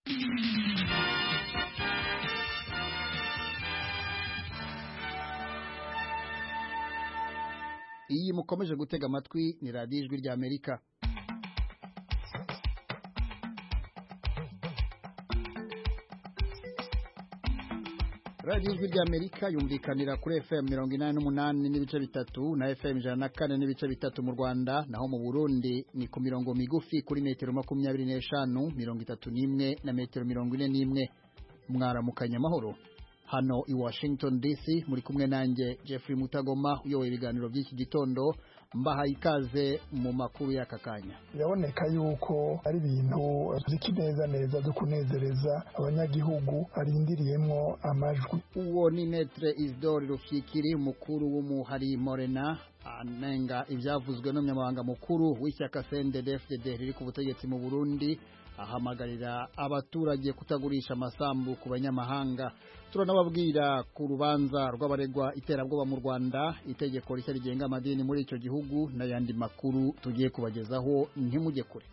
iyi mukomeje gutega amatwi ni radiyo ijwi ry'amerika radiyo ijwi ry'amerika yumvikanira kuri fm mirongo inani n'umunani n'ibice bitatu na fm ijana na kane n'ibice bitatu mu rwanda naho mu burundi ni ku mirongo migufi kuri metero makumyabiri n'eshanu mirongo itatu n'imwe na metero mirongo ine n'imwe mwaramukanya amahoro hano i washington dc muri kumwe nanjye jeffrey mutagoma uyoboye ibiganiro by'iki gitondo mbahaye ikaze mu makuru y'aka kanya biraboneka yuko ari ibintu ziki neza neza byo kunezereza abanyagihugu arindiriyemo amajwi uwo ni netre isidore rufyikiri umukuru w'umuhari morena anenga ibyavuzwe n'umunyamabanga mukuru w'ishyaka cndfdd riri ku butegetsi mu burundi ahamagarira abaturage kutagurisha amasambu ku banyamahanga turanababwira ku rubanza rw'abaregwa iterabwoba mu rwanda itegeko rishya rigenga amadini muri icyo gihugu n'ayandi makuru tugiye kubagezaho ntimujye kure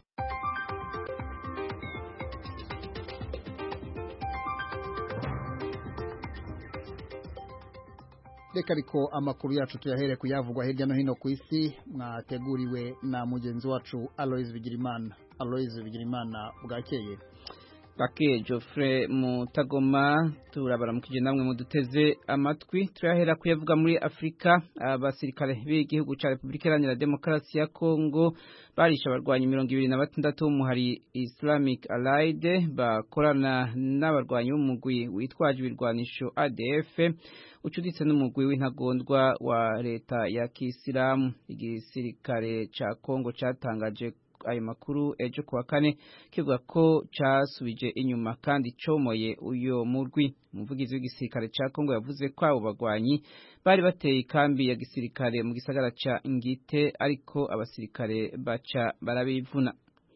reka ariko amakuru yacu tuyahere kuyavugwa hirya no hino ku isi mwateguriwe na mugenzi wacu aloise bigirimana aloise bigirimana bwakeye bake Geoffrey mutagoma turabaramukije namwe muduteze amatwi turahera kuyavuga muri Afrika abasirikare b'igihugu ca Republika Iharanira Demokarasi ya Kongo barisha abarwanyi mirongo ibiri na batandatu b'umuhari Islamic Allied bakorana n'abarwanyi b'umugwi witwaje ibirwanisho ADF ucuditse n'umugwi w'intagondwa wa leta ya Kisilamu igisirikare ca Kongo catangaje ayo makuru ejo kuwa kane kivuga ko casubije inyuma kandi comoye uyo murwi umuvugizi w'igisirikare ca Kongo yavuze ko abo bagwanyi bari bateye ikambi ya gisirikare mu gisagara ca Ngite ariko abasirikare baca barabivuna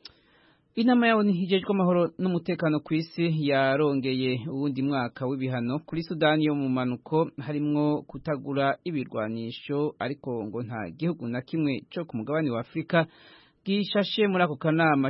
Inama yawo hijejwe amahoro n'umutekano ku isi yarongeye uwundi mwaka w'ibihano kuri Sudani yo mu manuko harimwo kutagura ibirwanisho ariko ngo nta gihugu na kimwe cyo ku mugabane wa Afrika gishashe muri ako kanama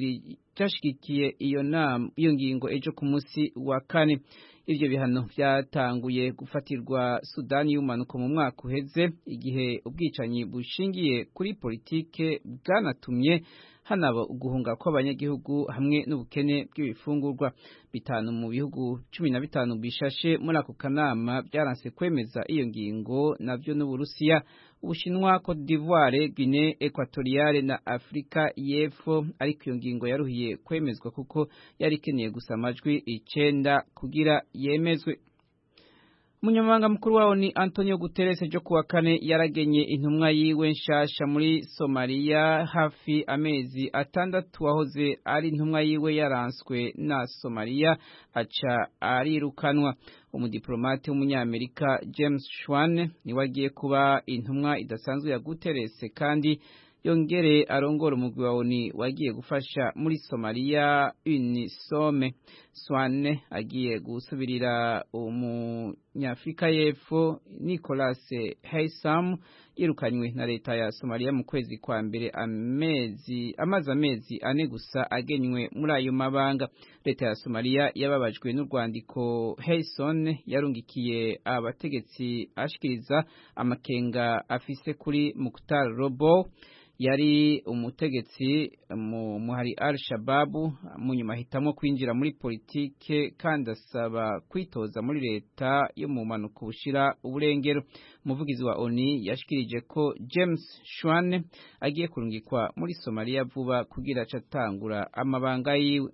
cashigikiye iyo nama iyo ngingo ejo ku munsi wa kane ivyo bihano vyatanguye gufatirwa Sudani y'umanuko mu mwaka uheze igihe ubwicanyi bushingiye kuri politike bwanatumye hanaba uguhunga kw'abanyagihugu hamwe n'ubukene bw'ibifungurwa bitanu mu bihugu cumi na bitanu bishashe muri ako kanama byaranse kwemeza iyo ngingo navyo n'Uburusiya Ubushinwa Cote d'Ivoire Guinée Equatoriale na Afrika y'Epfo ariko iyo ngingo yaruhiye kwemezwa kuko yari ikeneye gusa amajwi icenda kugira yemezwe Umunyamabanga mukuru wawo ni Antonio Guterres ejo kuwa kane yaragenye intumwa yiwe nshasha muri Somalia hafi amezi atandatu wahoze ari intumwa yiwe yaranswe na Somalia aca arirukanwa umudiplomate w'umunyamerika James Schwan niwe agiye kuba intumwa idasanzwe ya Guterres kandi yongere arongora umugwi wa ONU wagiye gufasha muri Somalia Unisome Swane agiye gusubirira umunyafrika y'Epfo Nicolas Haysom yirukanywe na leta ya Somalia mu kwezi kwa mbere amezi amazi amezi ane gusa agenywe muri ayo mabanga leta ya Somalia yababajwe n'urwandiko Hayson yarungikiye abategetsi ashikiriza amakenga afise kuri Mukhtar Robo yari umutegetsi mu muhari al-shababu munyuma ahitamo kwinjira muri politike kandi asaba kwitoza muri leta yo mu mpanuka bushira uburengero umuvugizi wa oni yashikirije ko james shwane agiye kurungikwa muri somaliya vuba kugira aca atangura amabanga yiwe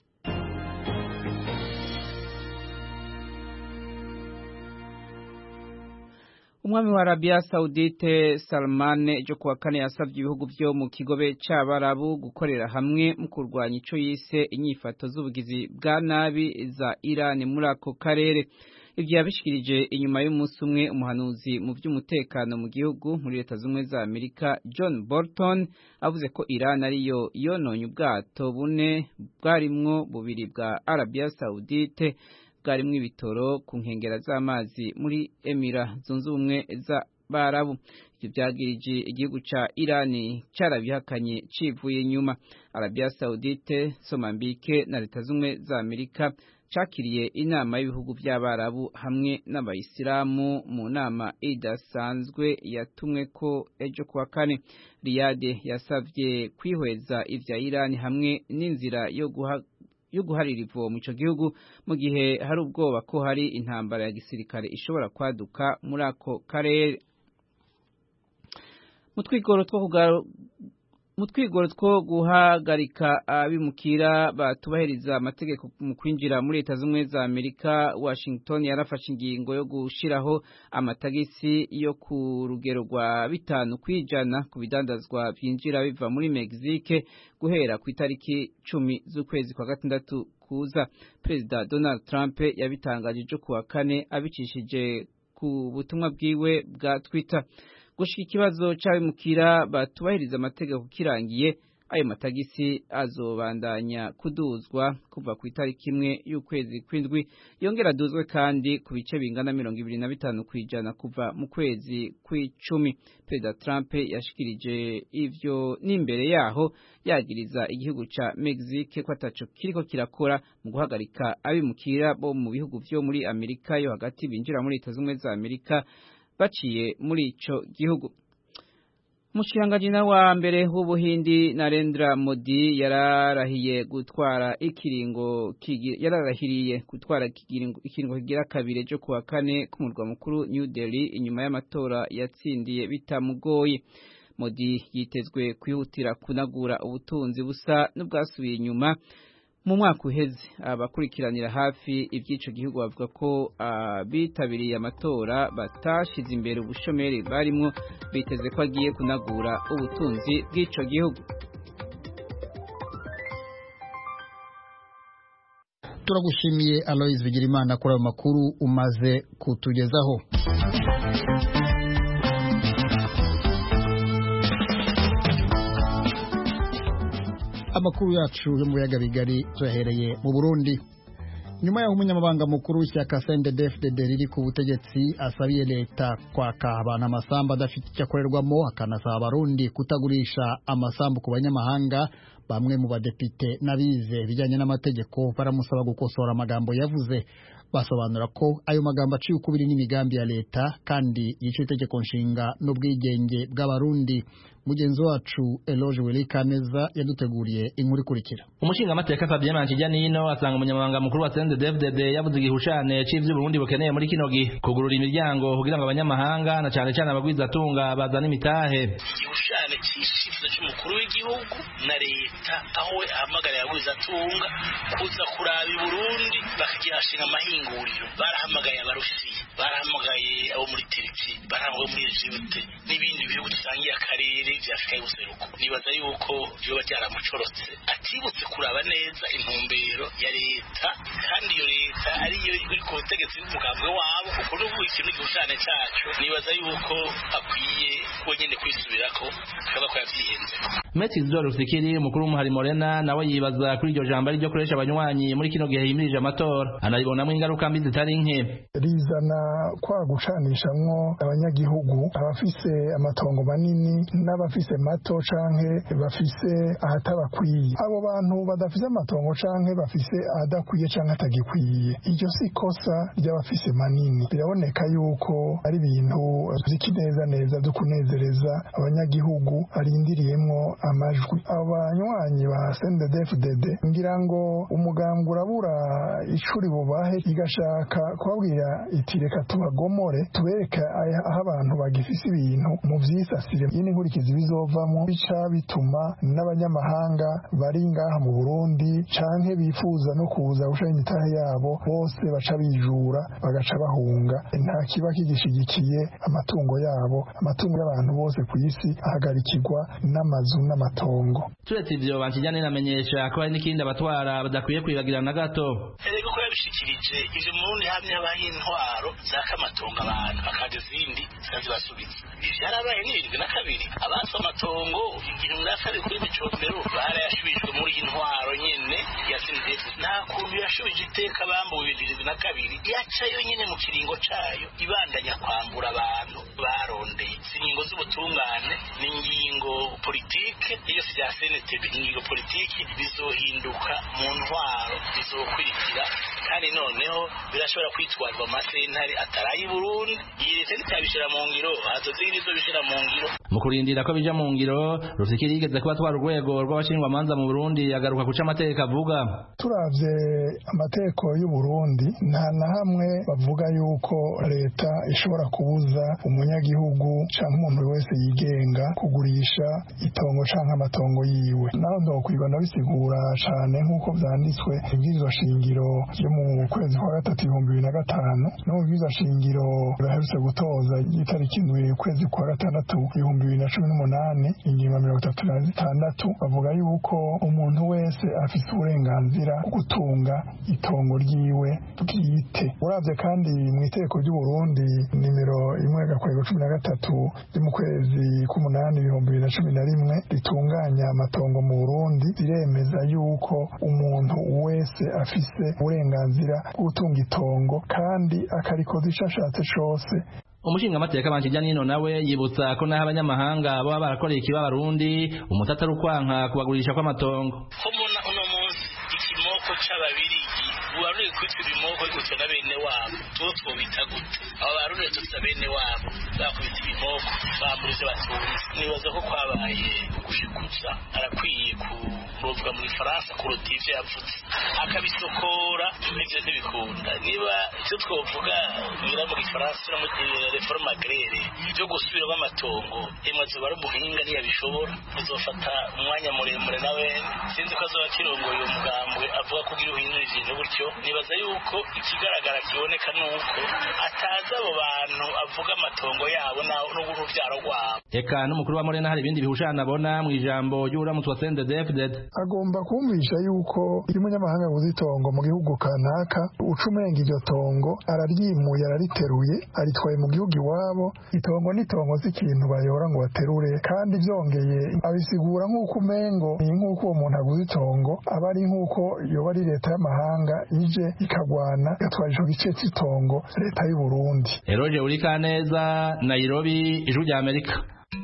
umwami wa Arabia Saudite Salman ejo kuwa kane yasabye ibihugu byo mu kigobe c'abarabu gukorera hamwe mu kurwanya ico yise inyifato z'ubugizi bwa nabi za Iran muri ako karere ibyo yabishikirije inyuma y'umunsi umwe umuhanuzi mu by'umutekano mu gihugu muri leta z'ubumwe za Amerika John Bolton avuze ko Iran ariyo yononye ubwato bune bwarimwo bubiri bwa Arabia Saudite bwarimwo ibitoro ku nkengera z'amazi muri Emira zunze ubumwe za barabu ivyo vyagirije igihugu ca Irani carabihakanye civuye inyuma Arabia Saudite Somambike na leta zumwe za Amerika cakiriye inama y'ibihugu by'abarabu hamwe n'abayisilamu mu nama idasanzwe yatumwe ko ejo kuwa kane Riyade yasavye kwihweza ivya Irani hamwe n'inzira yo guha yo guharira ivomo ico gihugu mu gihe hari ubwoba ko hari intambara ya gisirikare ishobora kwaduka muri ako karere mu twigoro two mu twigoro two guhagarika abimukira batubahiriza amategeko mu kwinjira muri leta z'ubumwe za amerika washington yarafashe ingingo yo gushiraho amatagisi yo ku rugero rwa bitanu kwijana ku bidandazwa byinjira biva muri mexique guhera ku itariki cumi z'ukwezi kwa gatandatu kuza perezida donald trump yabitangaje ejo kuwa kane abicishije ku butumwa bwiwe bwa twitter gushika ikibazo c'abimukira batubahiriza amategeko kirangiye ayo matagisi azobandanya kuduzwa kuva ku itariki imwe y'ukwezi kw'indwi yongera aduzwe kandi ku bice bingana mirongo ibiri na bitanu kw'ijana kuva mu kwezi kw'icumi perezida trump yashikirije ivyo n'imbere yaho yagiriza igihugu ca mexique ko ataco kiriko kirakora mu guhagarika abimukira bo mu bihugu vyo muri amerika yo hagati binjira muri leta z'ubumwe za amerika baciye muri ico gihugu Mushirangajina wa mbere w'ubuhindi Narendra Modi yararahiye gutwara ikiringo yararahiriye gutwara ikiringo ikiringo kigira kabiri cyo kuwa kane ku murwa mukuru New Delhi inyuma y'amatora yatsindiye bitamugoye Modi yitezwe kwihutira kunagura ubutunzi busa n'ubwasubiye inyuma mu mwaka uheze abakurikiranira hafi iby'ico gihugu bavuga ko abitabiriye amatora batashize imbere ubushomeri barimwo biteze ko agiye kunagura ubutunzi bw'ico gihugu turagushimiye Aloise Bigirimana kuri ayo makuru umaze kutugezaho amakuru yacu yo mu biyaga bigari tuyahereye mu Burundi nyuma y'aho umunyamabanga mukuru w'ishyaka CNDD-FDD riri ku butegetsi asabiye leta kwaka abantu amasambu adafite icyo akorerwamo akanasaba abarundi kutagurisha amasambu ku banyamahanga bamwe mu badepite n'abize ibijyanye n'amategeko baramusaba gukosora amagambo yavuze basobanura ko ayo magambo aciye ukubiri n'imigambi ya leta kandi yica itegeko nshinga n'ubwigenge bw'abarundi mugenzi wacu Eloge Welikaneza yaduteguriye inkuru ikurikira umushingamateka Fabien Mankijanino asanga umunyamabanga mukuru wa CNDD-FDD yavuze igihushane c'ivyo Burundi bukeneye muri kino gihe kugurura imiryango kugira ngo abanyamahanga na cane cane abagwizatunga bazana imitahe igihushane c'icyifuzo c'umukuru w'igihugu na leta aho we ahamagarira abagwizatunga kuza kuraba i Burundi bakagihashinga amahinguriro barahamagaye abarusiya barahamagaye abo muri Turki barahamagaye muri Egypte n'ibindi bihugu dusangiye akarere vya Afrika y'ubuseruko nibaza yuko vyoba byaramucorotse atibutse kuraba neza intumbero ya leta kandi iyo leta ariyo iri ku butegetsi bw'umugambwe wabo uko n'ubu ikintu igihushane cacu nibaza yuko akwiye wenyene kwisubirako akaba ko yavyihenze Meti Isidore Rusikiri umukuru w'umuhari Morena nawe yibaza kuri iryo jambo ariryo koresha abanywanyi muri kino gihe yimirije amatora anaribonamwo ingaruka mbi zitari nke rizana kwa gucanishamwo abanyagihugu abafise amatongo manini n'abafise mato canke bafise ahatabakwiye abo bantu badafise amatongo canke bafise ahadakwiye canke atagikwiye iryo si ikosa ry'abafise manini biraboneka yuko ari ibintu ziki neza neza vyo kunezereza abanyagihugu arindiriyemwo amajwi abanywanyi ba CNDD-FDD ngira ngo umugambwe urabura icuri bubahe igashaka kubabwira iti reka tubagomore tubereke aho abantu bagifise ibintu mu vyisasire yini nkurikizi bizovamwo bica bituma n'abanyamahanga bari ngaha mu Burundi canke bifuza no kuza gushaka imitahe yabo bose baca bijura bagaca bahunga nta kiba kigishigikiye amatungo yabo amatungo y'abantu bose ku isi ahagarikirwa n'amazu n'amatongo turetse ivyo bankijyane namenyesha ko hari n'ikindi abatwara badakwiye kwibagirana na gato erega ko babishikirije ivyo mu Burundi hamye habaho intwaro zaka amatongo abantu bakaga izindi zikazibasubiza ivyo vyarabaye n'irindwi na kabiri abatse amatongo igihumbi na kabiri kuri micombero barayashubijwe muri iyi ntwaro nyene ya sinidesi nta kuntu yashubije iteka bambuwe ibintu irindwi na kabiri yacayo nyene mu kiringo cayo ibandanya kwambura abantu barondeye si ingingo z'ubutungane ni ingingo politike iyo si rya senetebe ingingo politiki bizohinduka mu ntwaro bizokurikira kandi noneho birashobora kwitwarwa amasentare ataraye i burundi iyi leta nitabishira mu ngiro hazozigira izobishira mu ngiro mu kurindira ko bija mu ngiro rufikiri yigeze kuba twara urwego rw'abashingwamanza mu burundi agaruka kuca amategeko avuga turavye amategeko y'u Burundi nta na hamwe bavuga yuko leta ishobora kubuza umunyagihugu canke umuntu wese yigenga kugurisha itongo canke amatongo yiwe naho ndokwirwa nabisigura cane nk'uko vyanditswe ibwirizwa shingiro ryo mu kwezi kwa gatatu ibihumbi bibiri na gatanu no mu bwirizwa shingiro baherutse gutoza itariki indwi ukwezi kwa gatandatu ibihumbi bibiri na cumi n'umunani ingingo mirongo itatu na zitandatu bavuga yuko umuntu wese afise uburenganzira bwo gutunga itongo ryiwe bwite uravye kandi mu itegeko ry'u Burundi nimero imwe gakwego cumi na gatatu ryo mu kwezi k'umunani ibihumbi bibiri na cumi na rimwe ritunganya amatongo mu Burundi riremeza yuko umuntu wese afise uburenganzira bwo gutunga itongo kandi akarikoza ico ashatse cose umushingamateka bankijya nino nawe yibutsa ko naho abanyamahanga baba barakoreye ikiba abarundi umutata ari ukwanka kubagurisha kw'amatongo ko mbona uno munsi ikimoko c'ababirigi uwaruye kwitwa ibimoko bigutwe na bene wabo tuwo twobita gute abo barundi tutsa bene wabo bakubita ibimoko bambura ivyo batunze nibaza ko kwabaye gushikuza arakwiye kurozwa mu gifaransa kuruta ivyo yavuze akabisokora ivyo ntibikunda niba ivyo twovuga ngira mu gifaransa no mu reforme agraire byo gusubiramo amatongo emaze bari umuhinga ntiyabishobora bizofata umwanya muremure nawe sinzi ko azoba kirongoye uwo mugambwe avuga kugira uhindura ibintu gutyo nibaza yuko ikigaragara kiboneka nuko atazi abo bantu avuga amatongo yabo n'uruvyaro rwabo eka n'umukuru wa morena hari ibindi bihushana abona mu ijambo ry'uramutse wa sendedefded agomba kumvisha yuko iyo umunyamahanga aguze itongo mu gihugu kanaka uca umenga iryo tongo araryimuye arariteruye aritwaye mu gihugu iwabo itongo n'itongo si ikintu bayora ngo baterure kandi byongeye abisigura nk'uko umengo ni nk'uko uwo muntu aguze itongo aba ari nk'uko yoba ari leta y'amahanga ije ikagwana igatwara ico gice cy'itongo leta y'u Burundi eroje uri kaneza nairobi ijwi rya amerika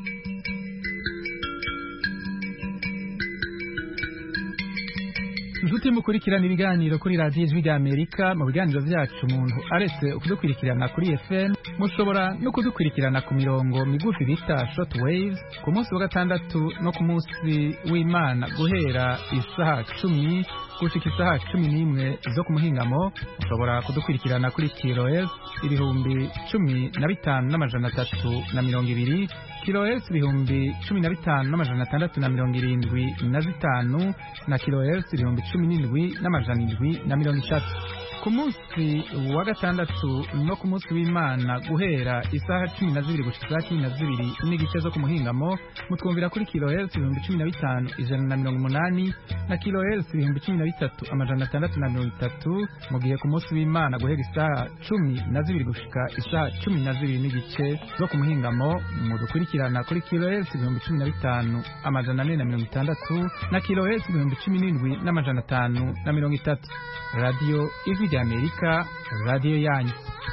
inshuti mukurikirana ibiganiro kuri radiyo ijwi rya amerika mu biganiro byacu umuntu aretse kudukurikirana kuri fm mushobora no kudukurikirana ku mirongo migufi bita short waves ku munsi wa gatandatu no ku munsi w'imana guhera isaha cumi gushika isaha cumi n'imwe zo ku muhingamo mushobora kudukurikirana kuri kiloes ibihumbi cumi na bitanu n'amajana atatu na mirongo ibiri kiloes ibihumbi cumi na bitanu n'amajana atandatu na mirongo irindwi na zitanu na kiloes ibihumbi cumi n'indwi n'amajana indwi na mirongo itatu ku munsi wa gatandatu no ku munsi w'imana guhera isaha cumi na zibiri gushika isaha cumi na zibiri n'igice zo ku muhingamo mutwumvira kuri kilohertz ibihumbi cumi na bitanu ijana na mirongo umunani na kilohertz ibihumbi cumi na bitatu amajana atandatu na mirongo itatu mu gihe ku munsi w'imana guhera isaha cumi na zibiri gushika isaha cumi na zibiri n'igice zo ku muhingamo mudukurikirana kuri kilohertz ibihumbi cumi na bitanu amajana ane na mirongo itandatu na kilohertz ibihumbi cumi n'indwi n'amajana atanu na mirongo itatu radiyo ijwi rya amerika radiyo yanyu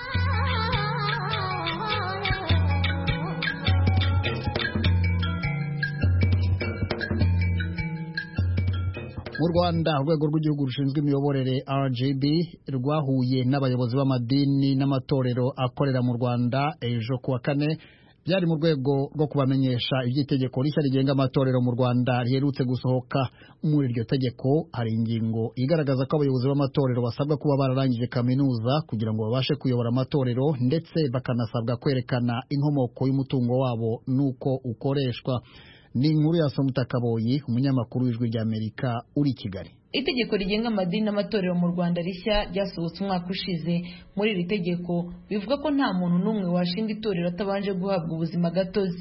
mu rwanda urwego rw'igihugu rushinzwe imiyoborere rgb rwahuye n'abayobozi b'amadini n'amatorero akorera mu rwanda ejo kuwa kane byari mu rwego rwo kubamenyesha iby'itegeko rishya rigenga amatorero mu rwanda riherutse gusohoka muri iryo tegeko hari ingingo igaragaza ko abayobozi b'amatorero basabwa kuba bararangije kaminuza kugira ngo babashe kuyobora amatorero ndetse bakanasabwa kwerekana inkomoko y'umutungo wabo n'uko ukoreshwa ni inkuru ya Somutakaboyi umunyamakuru w'ijwi ry'Amerika uri i Kigali itegeko rigenga amadini n'amatorero mu rwanda rishya ryasohotse umwaka ushize muri iri tegeko bivuga ko nta muntu n'umwe washinga itorero atabanje guhabwa ubuzima gatozi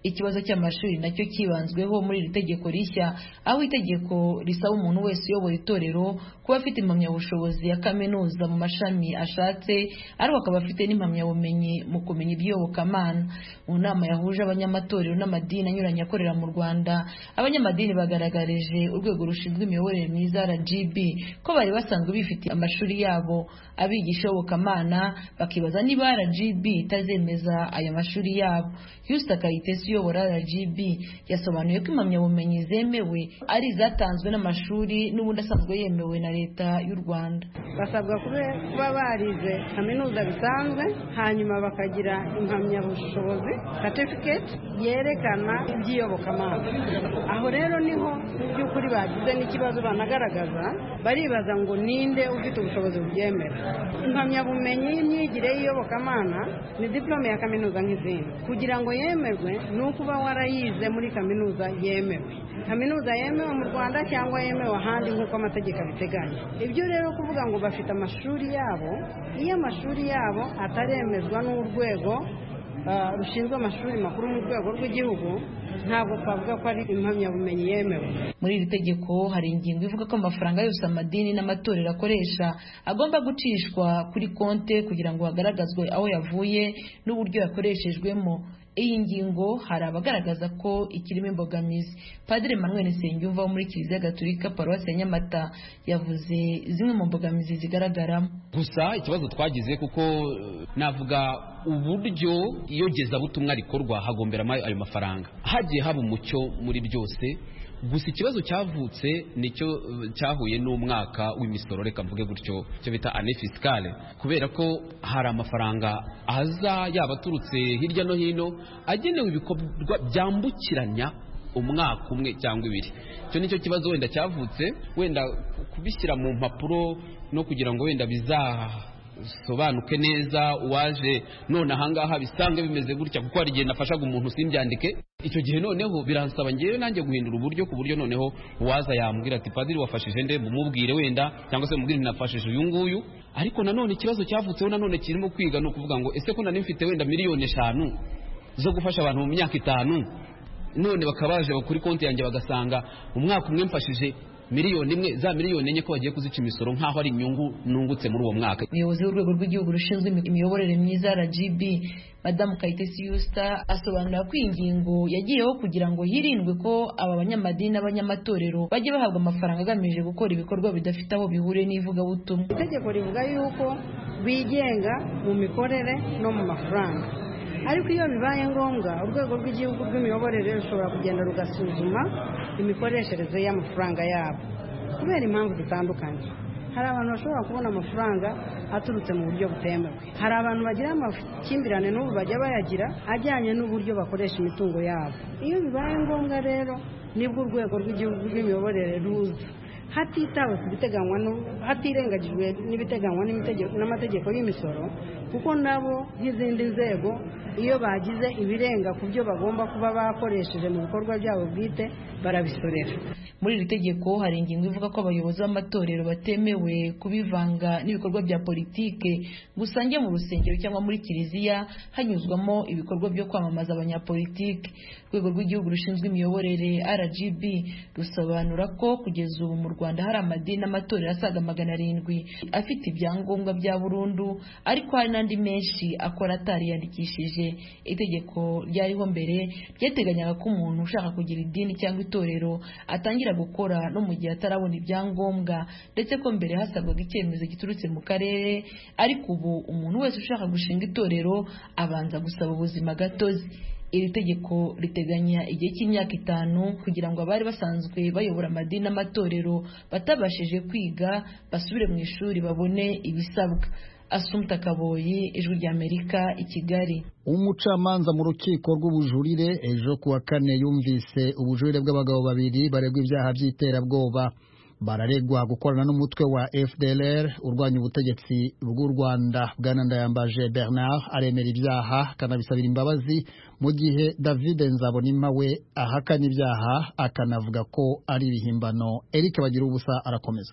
ikibazo cy'amashuri nacyo kibanzweho muri iri tegeko rishya aho itegeko risaba umuntu wese uyobora itorero kuba afite impamyabushobozi ya kaminuza mu mashami ashatse ariko akaba afite n'impamyabumenyi mu kumenya iby'iyobokamana mu nama yahuje abanyamatorero n'amadini anyuranye akorera mu rwanda abanyamadini bagaragarije urwego rushinzwe imiyoborere myiza rgb ko bari basanzwe bifitiye amashuri yabo abigisha iyobokamana bakibaza niba rgb itazemeza aya mashuri yabo Houston Kayitesi uyobora RGB yasobanuye ko impamyabumenyi zemewe ari izatanzwe n'amashuri n'ubundi asanzwe yemewe na leta y'u Rwanda basabwa kuba barize kaminuza bisanzwe hanyuma bakagira impamyabushobozi certificate yerekana iby'iyobokamana aho rero niho mu by'ukuri bagize n'ikibazo banagaragaza baribaza ngo ninde ufite ubushobozi bubyemera impamyabumenyi y'imyigire y'iyobokamana ni diplome ya kaminuza nk'izindi kugira ngo yemerwe ni ukuba warayize muri kaminuza yemewe kaminuza yemewe mu rwanda cyangwa yemewe ahandi nk'uko amategeko abiteganya ibyo rero kuvuga ngo bafite amashuri yabo iyo amashuri yabo ataremezwa n'urwego rushinzwe amashuri makuru mu rwego rw'igihugu ntabwo twavuga ko ari impamyabumenyi yemewe muri iri tegeko hari ingingo ivuga ko amafaranga yose amadini n'amatorero akoresha agomba gucishwa kuri konte kugira ngo hagaragazwe aho yavuye n'uburyo yakoreshejwemo iyi ngingo hari abagaragaza ko ikirimo imbogamizi padiri manuel nsengiyumva wo muri kiliziya gatolika paruwasi ya nyamata yavuze zimwe mu mbogamizi zigaragaramo gusa ikibazo twagize kuko navuga uburyo iyogezabutumwa rikorwa hagomberamo ayo mafaranga hagiye haba umucyo muri byose gusa ikibazo cyavutse nicyo cyahuye n'umwaka w'imisoro reka mvuge gutyo cyo bita ane fisikale kubera ko hari amafaranga aza yaba aturutse hirya no hino agenewe ibikorwa byambukiranya umwaka umwe cyangwa ibiri icyo nicyo kibazo wenda cyavutse wenda kubishyira mu mpapuro no kugira ngo wenda bizasobanuke neza uwaje none ahangaha bisange bimeze gutya kuko hari igihe nafashaga umuntu simbyandike icyo gihe noneho biransaba ngewe nanjye guhindura uburyo ku buryo noneho uwaza yambwira ati padiri wafashije nde mumubwire wenda cyangwa se mubwire nafashije uyu nguyu ariko nanone ikibazo cyavutseho nanone kirimo kwiga ni ukuvuga ngo ese ko nari mfite wenda miliyoni eshanu zo gufasha abantu mu myaka itanu none bakaba baje kuri konti yanjye bagasanga umwaka umwe mfashije miliyoni imwe za miliyoni enye ko bagiye kuzica imisoro nk'aho ari inyungu nungutse muri uwo mwaka umuyobozi w'urwego rw'igihugu rushinzwe imiyoborere myiza rgb madamu kayitesi yusita asobanura ko iyi ngingo yagiyeho kugira ngo hirindwe ko aba banyamadini n'abanyamatorero bajye bahabwa amafaranga agamije gukora ibikorwa bidafite aho bihuriye n'ivugabutumwa itegeko rivuga yuko bigenga mu mikorere no mu mafaranga ariko iyo bibaye ngombwa urwego rw'igihugu rw'imiyoborere rushobora kugenda rugasuzuma imikoreshereze y'amafaranga yabo kubera impamvu zitandukanye hari abantu bashobora kubona amafaranga aturutse mu buryo butemewe hari abantu bagira amakimbirane n'ubu bajya bayagira ajyanye n'uburyo bakoresha imitungo yabo iyo bibaye ngombwa rero nibwo urwego rw'igihugu rw'imiyoborere ruza hatitawe ku biteganywa hatirengagijwe n'ibiteganywa n'amategeko y'imisoro kuko nabo nk'izindi nzego iyo bagize ibirenga ku byo bagomba kuba bakoresheje mu bikorwa byabo bwite barabisorera muri iri tegeko hari ingingo ivuga ko abayobozi b'amatorero batemewe kubivanga n'ibikorwa bya politike gusa njye mu rusengero cyangwa muri kiliziya hanyuzwamo ibikorwa byo kwamamaza abanyapolitike urwego rw'igihugu rushinzwe imiyoborere rgb rusobanura ko kugeza ubu mu rwanda hari amadini n'amatorero asaga magana arindwi afite ibyangombwa bya burundu ariko hari n'andi menshi akora atariyandikishije itegeko ryariho mbere ryateganyaga ko umuntu ushaka kugira idini cyangwa itorero atangira gukora no mu gihe atarabona ibyangombwa ndetse ko mbere hasabwaga icyemezo giturutse mu karere ariko ubu umuntu wese ushaka gushinga itorero abanza gusaba ubuzima gatozi iri tegeko riteganya igihe cy'imyaka itanu kugira ngo abari basanzwe bayobora amadini n'amatorero batabashije kwiga basubire mu ishuri babone ibisabwa asumta kaboyi ijwi ry'amerika i kigali umucamanza mu rukiko rw'ubujurire ejo kuwa kane yumvise ubujurire bw'abagabo babiri baregwa ibyaha by'iterabwoba bararegwa gukorana n'umutwe wa fdlr urwanya ubutegetsi bw'u rwanda bwana ndayambaje bernard aremera ibyaha akanabisabira imbabazi mu gihe david nzabonima we ahakana ibyaha akanavuga ko ari ibihimbano eric bagira ubusa arakomeza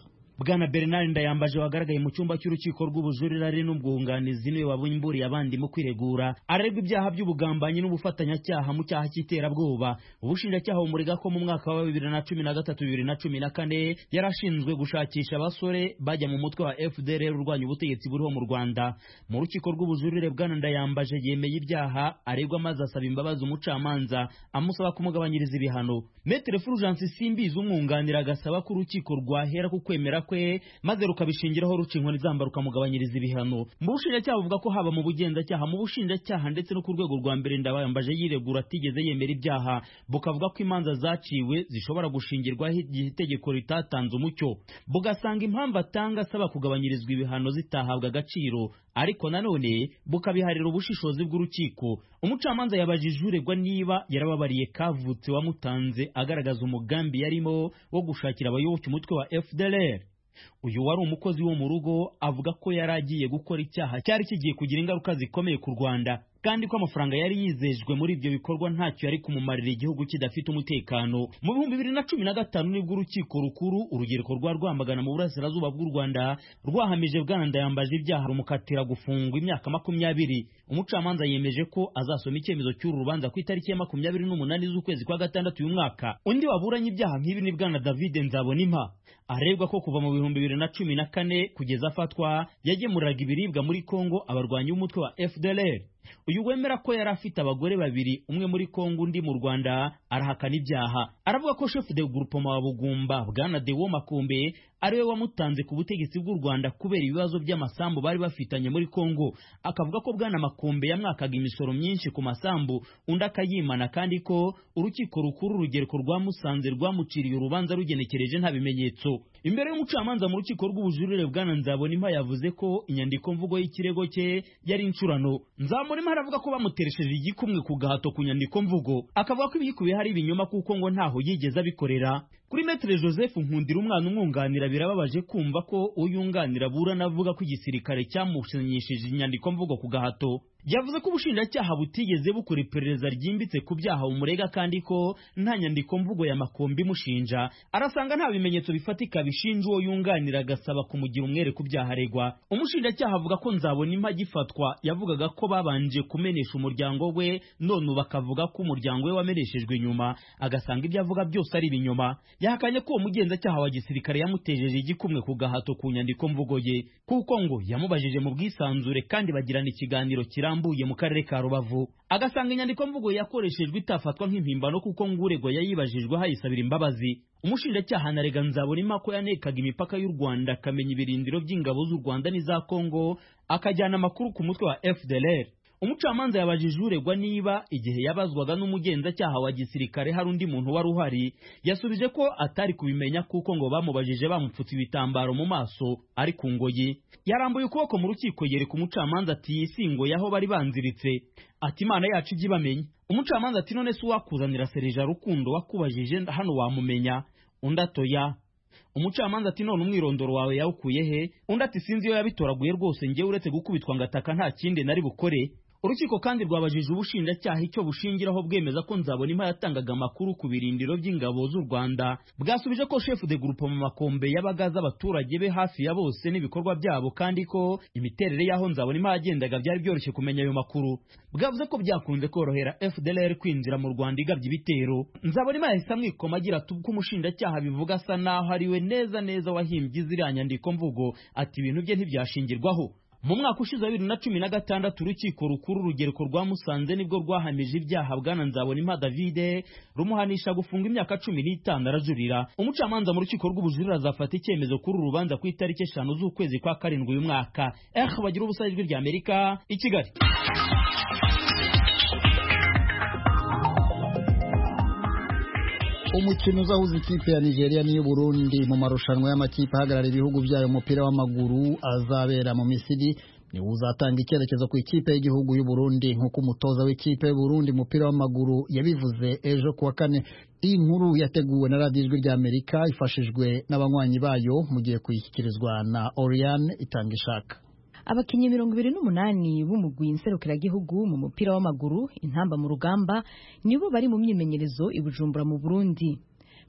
bwana bernard ndayambaje wagaragaye mu cyumba cy'urukiko rw'ubujurire ari n'ubwunganizi niwe wabumburiye abandi mu kwiregura arerwa ibyaha by'ubugambanyi n'ubufatanyacyaha mu cyaha cy'iterabwoba ubushinjacyaha bumurega ko mu mwaka wa bibiri na cumi na gatatu bibiri na cumi na kane yari ashinzwe gushakisha abasore bajya mu mutwe wa fdr urwanya ubutegetsi buriho mu rwanda mu rukiko rw'ubujurire bwana ndayambaje yemeye ibyaha aregwa maze asaba imbabazi umucamanza amusaba kumugabanyiriza ibihano metere fulgence simbizi umwunganira agasaba ko urukiko rwahera ku kwemera kwe maze rukabishingiraho ruca inkoni zamba rukamugabanyiriza ibihano mu bushinjacyaha buvuga ko haba mu bugenzacyaha mu bushinjacyaha ndetse no ku rwego rwa mbere ndayambaje yiregura atigeze yemera ibyaha bukavuga ko imanza zaciwe zishobora gushingirwaho igihe itegeko ritatanze umucyo bugasanga impamvu atanga asaba kugabanyirizwa ibihano zitahabwa agaciro ariko nanone bukabiharira ubushishozi bw'urukiko umucamanza yabajije uregwa niba yarababariye kavutse wamutanze agaragaza umugambi yarimo wo gushakira abayoboke umutwe wa fdr uyu wari umukozi wo mu rugo avuga ko yari agiye gukora icyaha cyari kigiye kugira ingaruka zikomeye ku rwanda kandi ko amafaranga yari yizejwe muri ibyo bikorwa ntacyo yari kumumarira igihugu kidafite umutekano mu bihumbi bibiri na cumi na gatanu nibwo urukiko rukuru urugereko rwa rwamagana mu burasirazuba bw'u rwanda rwahamije bwana ndayambaje ibyaha rumukatira gufungwa imyaka makumyabiri umucamanza yemeje ko azasoma icyemezo cy'uru rubanza ku itariki ya makumyabiri n'umunani z'ukwezi kwa gatandatu uyu mwaka undi waburanye ibyaha nk'ibi ni bwana david nzabonimpa aregwa ko kuva mu bihumbi bibiri na cumi na kane kugeza afatwa yagemuriraga ibiribwa muri kongo abarwanyi b'umutwe wa fdr uyu wemera ko yari afite abagore babiri umwe muri kongo undi mu rwanda arahakana ibyaha aravuga ko chef de groupement wa bugumba bwana dewo makumbe ariwe wamutanze ku butegetsi bw'u rwanda kubera ibibazo by'amasambu bari bafitanye muri kongo akavuga ko bwana makumbe yamwakaga imisoro myinshi ku masambu undi akayimana kandi ko urukiko rukuru urugereko rwa musanze rwamuciriye urubanza rugenekereje nta bimenyetso imbere y'umucamanza mu rukiko rw'ubujurire bwana nzabonimpa yavuze ko inyandiko mvugo y'ikirego cye yari incurano nzabonimpa aravuga ko bamuteresheje igikumwe ku gahato ku nyandiko mvugo akavuga ko ibiyikubiye hari ibinyoma kuko ngo ntaho yigeze abikorera kuri metere joseph nkundira umwana umwunganira birababaje kumva ko uyunganira aburana avuga ko igisirikare cyamusinyishije inyandiko mvugo ku gahato yavuze ko ubushinjacyaha butigeze bukora iperereza ryimbitse ku byaha bumurega kandi ko nta nyandiko mvugo ya makombi imushinja arasanga nta bimenyetso bifatika bishinja uwo yunganira agasaba kumugira umwere ku byaha aregwa umushinjacyaha avuga ko nzabona impa agifatwa yavugaga ko babanje kumenesha umuryango we none ubu bakavuga ko umuryango we wameneshejwe inyuma agasanga ibyo avuga byose ari ibinyoma yahakanye ko uwo mugenzacyaha wa gisirikare yamutejeje igikumwe ku gahato ku nyandiko mvugo ye kuko ngo yamubajije mu bwisanzure kandi bagirana ikiganiro kirambuye mu karere ka rubavu agasanga inyandiko mvugo yakoreshejwe itafatwa nk'impimbano kuko nguregwa yayibajijwe hayisabira imbabazi umushinjacyaha anarega nzabona ko yanekaga imipaka y'u rwanda akamenya ibirindiro by'ingabo z'u rwanda n'iza kongo akajyana amakuru ku mutwe wa fdlr umucamanza yabajije uregwa niba igihe yabazwaga n'umugenzacyaha wa gisirikare hari undi muntu wari uhari yasubije ko atari kubimenya kuko ngo bamubajije bamupfutse ibitambaro mu maso ari ku ngoyi yarambuye ukuboko mu rukiko yereka umucamanza ati yisingoye aho bari banziritse ati imana yacu ijye ibamenya umucamanza ati none se uwakuzanira serija rukundo wakubajije hano wamumenya undi atoya umucamanza ati none umwirondoro wawe yawukuye he undi ati sinzi iyo yabitoraguye rwose ngewe uretse gukubitwa ngataka nta kindi nari bukore urukiko kandi rwabajije ubushinjacyaha icyo bushingiraho bwemeza ko nzabona impa yatangaga amakuru ku birindiro by'ingabo z'u rwanda bwasubije ko chef de groupe mu makombe yabaga azi abaturage be hafi ya bose n'ibikorwa byabo kandi ko imiterere y'aho nzabona impa yagendaga byari byoroshye kumenya ayo makuru bwavuze ko byakunze korohera fdlr kwinjira mu rwanda igabye ibitero nzabona impa yahise amwikoma agira ati ubwo umushinjacyaha bivuga asa naho ariwe neza neza wahimbye ziriya nyandiko mvugo ati ibintu bye ntibyashingirwaho mu mwaka ushize wa bibiri na cumi na gatandatu urukiko rukuru urugereko rwa musanze nibwo rwahamije ibyaha bwana nzabona impa davide rumuhanisha gufunga imyaka cumi n'itanu arajurira umucamanza mu rukiko rw'ubujurire azafata icyemezo kuri uru rubanza ku itariki eshanu z'ukwezi kwa karindwi uyu mwaka eh bagira ubusa ijwi rya amerika i kigali umukino uzahuza ikipe ya nigeria n'iy'uburundi mu marushanwa y'amakipe ahagarara ibihugu byayo umupira w'amaguru azabera mu misiri niwo uzatanga icyerekezo ku ikipe y'igihugu y'uburundi nk'uko umutoza w'ikipe y'uburundi umupira w'amaguru yabivuze ejo kuwa kane iyi nkuru yateguwe na radiyo ijwi rya amerika ifashijwe n'abanywanyi bayo mu gihe kuyishyikirizwa na oriane itanga ishaka abakinnyi mirongo ibiri n'umunani b'umugwi nserukiragihugu mu mupira w'amaguru intamba mu rugamba nibo bari mu myimenyerezo i bujumbura mu burundi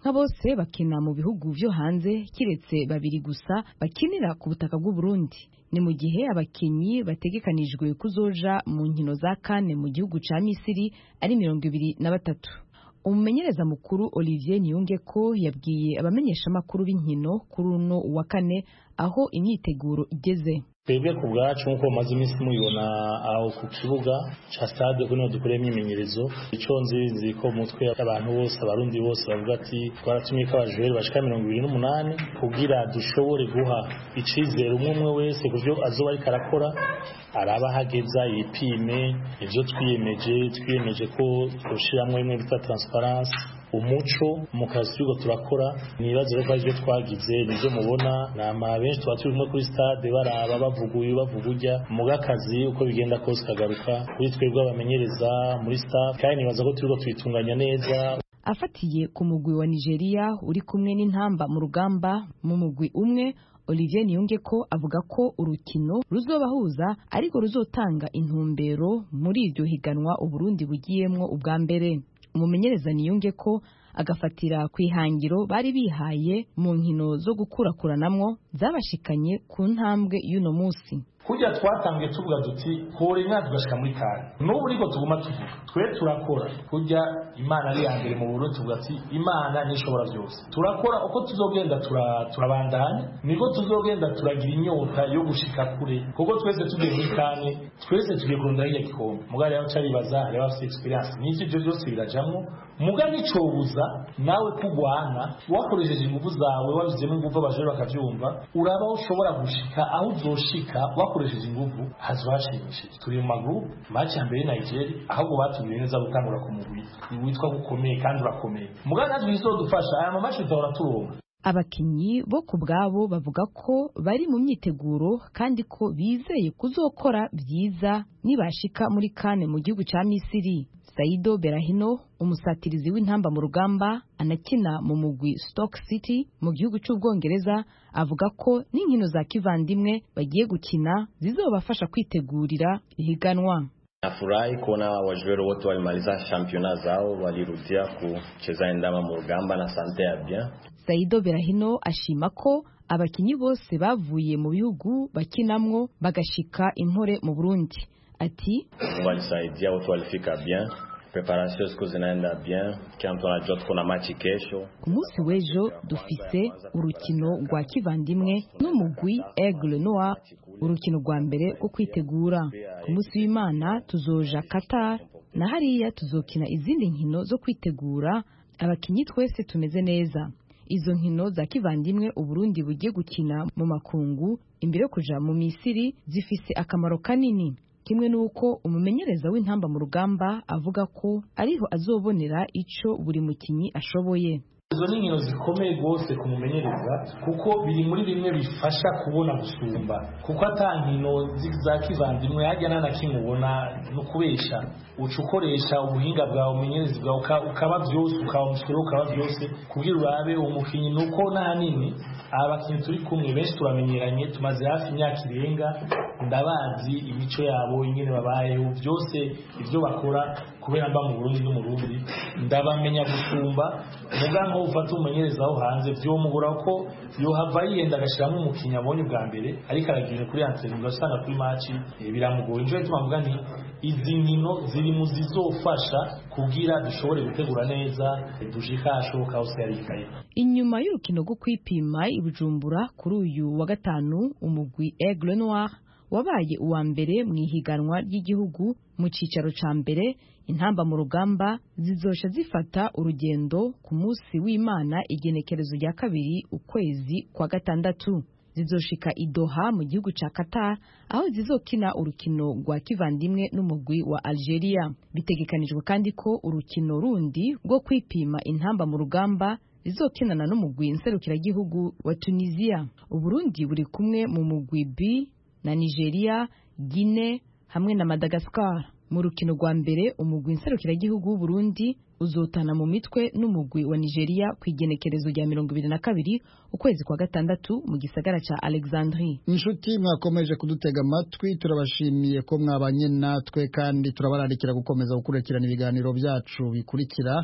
nka bose bakina mu bihugu vyo hanze kiretse babiri gusa bakinira ku butaka bw'u Burundi ni mu gihe abakinyi bategekanijwe kuzoja mu nkino za kane mu gihugu ca Misiri ari mirongo ibiri na batatu umumenyereza mukuru Olivier Niyunge ko yabwiye abamenyeshamakuru b'inkino kuri uno wa kane aho imyiteguro igeze twebwe ku bwacu nk'uko mumaze iminsi mubibona aho ku kibuga cya stade kuno dukoreye imyimenyerezo icyo nzi nzi ko mu mutwe abantu bose abarundi bose bavuga ati twaratumye ko abajureri bashika mirongo ibiri n'umunani kugira dushobore guha icizere umwe umwe wese ku byo azoba ariko arakora araba ahageza yipime ibyo twiyemeje twiyemeje ko twushyiramo bimwe bita transparence umuco mu kazi turiko turakora nibaze ko aribyo twagize nibyo mubona nama benshi tuba turimo kuri stade baraba bavuga uyu bavuga ujya muga akazi uko bigenda kose kagaruka kuri twebwe abamenyereza muri staff kandi nibaza ko turiko tubitunganya neza afatiye ku mugwi wa Nigeria uri kumwe n'intamba mu rugamba mu mugwi umwe Olivier Niyunge ko avuga ko urukino ruzobahuza ariko ruzotanga intumbero muri iryo higanwa Uburundi bugiyemwo ubwa mbere umumenyereza niyunge ko agafatira ku ihangiro bari bihaye mu nkino zo gukurakuranamwo zabashikanye ku ntambwe y'uno munsi kurya twatangiye tuvuga duti kure imyaka tugashika muri kare n'ubu niko tuguma tuvuga twe turakora kurya imana ari iya mbere mu burundi tuvuga ati imana nishobora byose turakora uko tuzogenda turabandanya niko tuzogenda turagira inyota yo gushika kure kuko twese tugiye muri kane twese tugiye kurunda hirya gikombe muga rero caribaza hariho abafite experience n'ivyo ivyo byose birajamwo muga nicobuza nawe kugwana wakoresheje ingufu zawe wabizemo ingufu abajore bakavyumva uraba ushobora gushika aho uzoshika bakoresheje ingufu hazashimishije turi mu maguru match ya mbere Nigeria ahubwo batubwiye neza gutangura ku mugwi witwa gukomeye kandi urakomeye muga natwe bizodufasha aya mamashi tutahora turonka abakinyi bo ku bwabo bavuga ko bari mu myiteguro kandi ko bizeye kuzokora byiza nibashika muri kane mu gihugu ca Misiri Saido Berahino umusatirizi w'intamba mu rugamba anakina mu mugwi Stoke City mu gihugu cy'Ubwongereza avuga ko n'inkino za kivandimwe bagiye gukina zizobafasha kwitegurira ihiganwa Nafurahi kuona wajueri wote walimaliza championa zao walirudia kucheza endama mu rugamba na sante ya bien. Saido Berahino ashima ko abakinyi bose bavuye mu bihugu bakinamwo bagashika impore mu Burundi ati walisaidia wote walifika bien preparation siku zinaenda bien kila mtu anajua tuko na machi kesho ku munsi w'ejo dufise urukino rwa kivandimwe n'umugwi Aigle Noir urukino rwa mbere rwo kwitegura ku munsi w'Imana tuzoja Qatar na hariya tuzokina izindi nkino zo kwitegura abakinyi twese tumeze neza izo nkino za kivandimwe uburundi bugiye gukina mu makungu imbere yo kuja mu misiri zifise akamaro kanini kimwe n'uko umumenyereza w'intamba mu rugamba avuga ko ariho azobonera ico buri mukinyi ashoboye izo ni inkino zikomeye rwose ku mumenyereza kuko biri muri bimwe bifasha kubona gusumba kuko ata nkino za kivandimwe hajya nta na kimwe ubona ni ukubesha uca ukoresha ubuhinga bwawe umumenyerezi bwawe ukaba byose ukaba umusoro ukaba byose kubwira urabe umukinnyi ni uko nta nini aba bakinnyi turi kumwe benshi turamenyeranye tumaze hafi imyaka irenga ndabazi imico yabo ingene babayeho byose ibyo bakora kubera mba mu Burundi n'umurundi ndabamenya gusumba muga nko ufata umumenyereza aho hanze vyomugura ko yohava yiyenda agashiramo umukinnyi abonye bwa mbere ariko aragira kuri antene ugasanga kuri match biramugoye injo ituma mvuga nti izi nkino ziri mu zizofasha kugira dushobore gutegura neza dushika hashoboka hose yarikaye inyuma y'urukino rwo kwipima i Bujumbura kuri uyu wa gatanu umugwi Aigle Noir wabaye uwa mbere mu ihiganwa ry'igihugu mu cicaro ca mbere intamba mu rugamba zizosha zifata urugendo ku munsi w'Imana igenekerezo rya kabiri ukwezi kwa gatandatu zizoshika i Doha mu gihugu ca Qatar aho zizokina urukino rwa kivandimwe n'umugwi wa Algeria bitegekanijwe kandi ko urukino rundi rwo kwipima intamba mu rugamba rizokinana n'umugwi nserukiragihugu wa Tunisia Uburundi buri kumwe mu mugwi B na Nigeria Guinea hamwe na Madagascar mu rukino rwa mbere umugwi nserukiragihugu w'u Burundi uzotana mu mitwe n'umugwi wa Nigeria ku igenekerezo rya mirongo ibiri na kabiri ukwezi kwa gatandatu mu gisagara ca Alexandrie inshuti mwakomeje kudutega amatwi turabashimiye ko mwabanye natwe kandi turabararikira gukomeza gukurikirana ibiganiro byacu bikurikira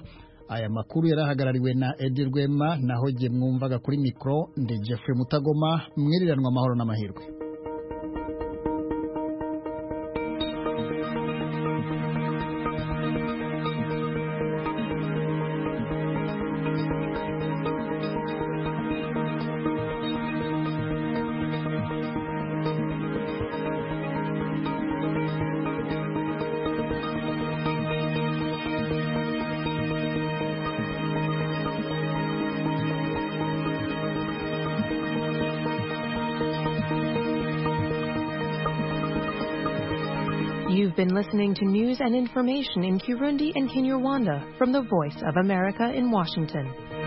aya makuru yarahagarariwe na edi rwema naho jye mwumvaga kuri mikoro ndi jeffrey mutagoma mwiriranwa amahoro n'amahirwe You've been listening to news and information in Kirundi and Kinyarwanda from the Voice of America in Washington.